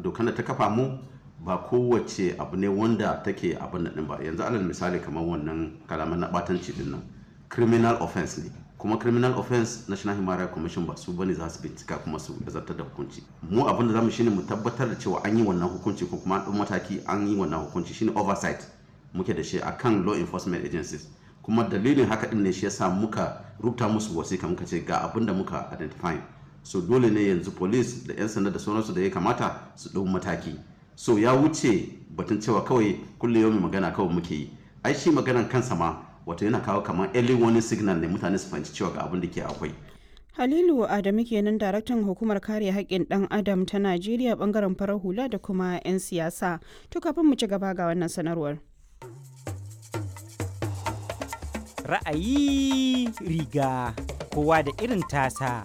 dokan da ta kafa mu ba kowace abu ne wanda take abin nan ba yanzu alal misali kamar wannan kalaman na batanci din nan criminal offense ne kuma criminal offense national human rights commission ba su bane za su bincika kuma su zartar da hukunci mu abin da zamu shine mu tabbatar da cewa an yi wannan hukunci ko kuma an mataki an yi wannan hukunci shine oversight muke da shi akan law enforcement agencies kuma dalilin haka din ne shi yasa muka rubuta musu wasiƙa muka ce ga abin da muka identify so dole ne yanzu police da 'yan sanda da sauransu da ya kamata su ɗau mataki so ya wuce batun cewa kawai kullum yau magana kawai muke yi ai shi maganan kansa ma wato yana kawo kamar early warning signal ne mutane su fahimci cewa ga abin da ke akwai Halilu Adamu kenan daraktan hukumar kare haƙƙin ɗan adam ta Najeriya bangaren farar hula da kuma 'yan siyasa. To kafin mu ci gaba ga wannan sanarwar. Ra'ayi riga kowa da irin tasa.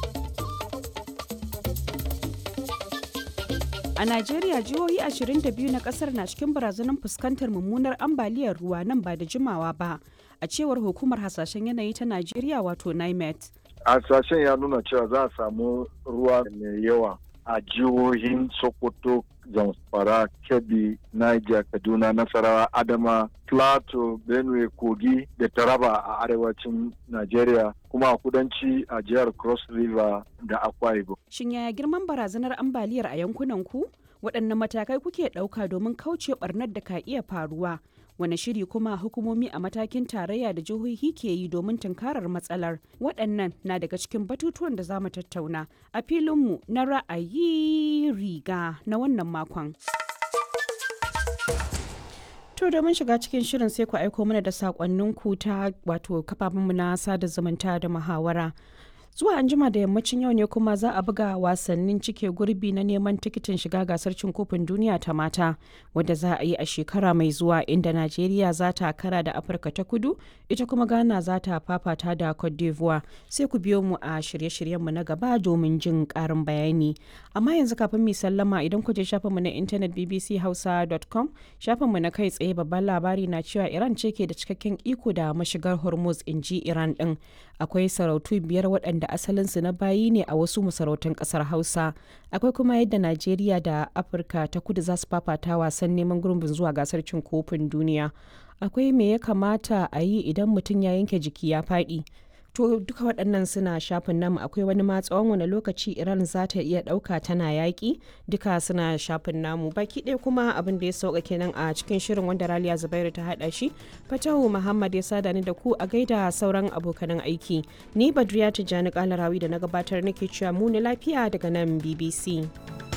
A Najeriya jihohi 22 na kasar na cikin barazanar fuskantar mummunar ambaliyar ruwa nan ba da jimawa ba, a cewar hukumar hasashen yanayi ta Najeriya wato NIMET. Hasashen ya nuna cewa za a samu ruwa mai yawa a jihohin Sokoto, Zamfara, Kebbi, Niger, Kaduna, Nasarawa, Adama, Plateau, Benue, Kogi da Taraba a arewacin Najeriya kuma a kudanci a jihar Cross River da Akwa Ibom. Shin yaya girman barazanar ambaliyar a yankunan ku? Waɗanne matakai kuke ɗauka domin kauce ɓarnar da ka iya faruwa? Wane shiri kuma hukumomi a matakin tarayya da jihohi ke yi domin tunkarar matsalar? Waɗannan na daga cikin batutuwan da za mu tattauna a filinmu na ra'ayi riga na wannan makon. To domin shiga cikin shirin sai ku aiko mana da sakonninku ta wato kafafenmu na sada zumunta da muhawara. Zuwa anjima da yammacin yau ne kuma za a buga wasannin cike gurbi na neman tikitin shiga gasar cin kofin duniya ta mata wadda za a yi a shekara mai zuwa inda Najeriya za ta kara da Afirka ta kudu ita kuma Ghana za ta fafata da Cote d'Ivoire sai ku biyo mu a shirye-shiryenmu na gaba domin jin karin bayani. Amma yanzu kafin mu sallama idan ku je shafinmu na intanet bbchausa.com shafinmu na kai tsaye babban labari na cewa Iran ce ke da cikakken iko da mashigar Hormuz in ji Iran din. Akwai sarautu biyar waɗanda asalinsu na bayi ne a wasu masarautun ƙasar Hausa. Akwai kuma yadda Najeriya da Afirka ta kudu za su fafata wasan neman gurbin zuwa gasar cin kofin duniya. Akwai me ya kamata a yi idan mutum ya yanke jiki ya faɗi. To duka waɗannan suna shafin namu akwai wani ma tsawon wani lokaci Iran za ta iya ɗauka tana yaƙi duka suna shafin namu baki ɗaya kuma abin da ya sauka kenan a cikin shirin wanda Raliya Zubairu ta haɗa shi Fatahu Muhammad ya sada ni da ku a gaida sauran abokanan aiki ni Badriya Tijjani Kalarawi da na gabatar nake cewa mu ni lafiya daga nan BBC.